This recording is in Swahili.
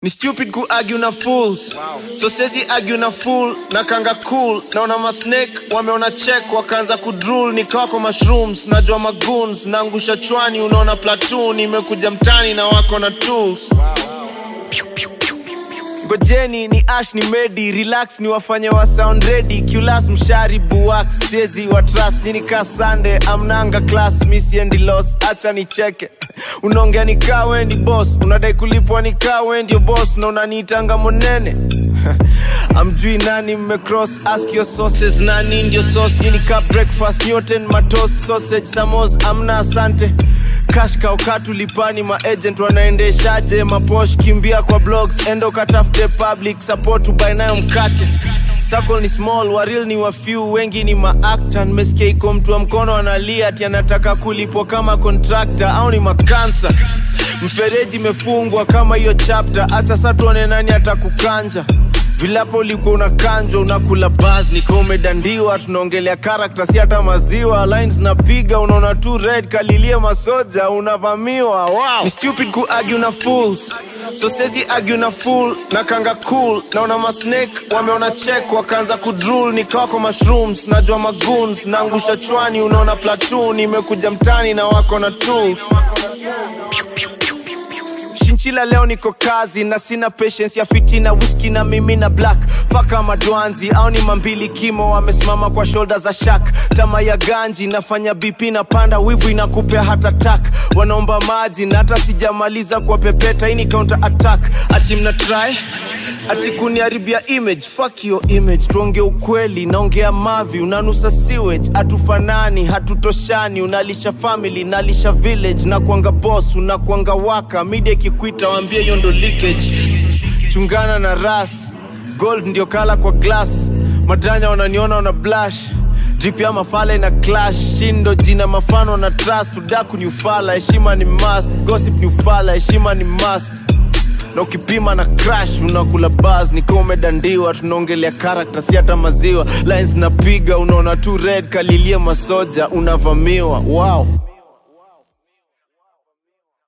ni stupid ku argue na fools so sezi argue na fool na kanga cool naona masnake wameona check wakaanza kudrul nikawa kwa mushrooms najua magoons naangusha chwani unaona platoon imekuja mtani na wako na tools ngojeni ni ash ni medi relax ni wafanye wa sound ready culas mshari buwax sezi wa trust nini ka sande amnanga class misiendi los acha nicheke unaongea nikaa wendi boss unadai kulipwa nikaa wendio boss na unaniitanga monene amjui nani mmecross ask your sources nani ndio sauce nini ka breakfast newton matoast sausage samos amna asante cash kaukatu lipani maagent wanaendeshaje maposh kimbia kwa blogs endo katafute public support ubae nayo mkate Circle ni small waril ni wafew wengi ni maakta nimesikia iko mtu wa mkono analia ati anataka kulipwa kama contractor au ni makansa mfereji imefungwa kama hiyo chapter hata sa tuone nani atakukanja vilapo ulikuwa unakanjwa unakula bas nika umedandiwa tunaongelea karakta si hata maziwa lines napiga unaona tu red kalilie masoja unavamiwa wow. ni stupid ku argue na fools so sezi argue na fool na kanga cool naona masnake wameona check wakaanza kudrul nikawa kwa mushrooms najua magoons naangusha chwani unaona platoon imekuja mtani na wako na tools shinchila leo niko kazi na sina patience ya fitina whisky na mimi na black paka madwanzi au ni mambili kimo wamesimama kwa shoulder za shak tama ya ganji nafanya bp na panda wivu inakupea hata tak wanaomba maji na hata sijamaliza kwa pepeta hii ni counter attack ati mna try ati kuniharibia image fuck your image tuonge ukweli naongea mavi unanusa sewage hatufanani hatutoshani unalisha family nalisha village na kuanga boss unakuanga waka media ikikwita waambie hiyo ndo leakage chungana na ras gold ndio kala kwa glass madanya wananiona wana blush drip ya mafala ina clash shindo jina mafano na trust udaku ni ufala heshima ni must gossip ni ufala heshima ni must na ukipima na crash unakula bas nikiwa umedandiwa tunaongelea karakta si hata maziwa lines napiga unaona tu red kalilie masoja unavamiwa wow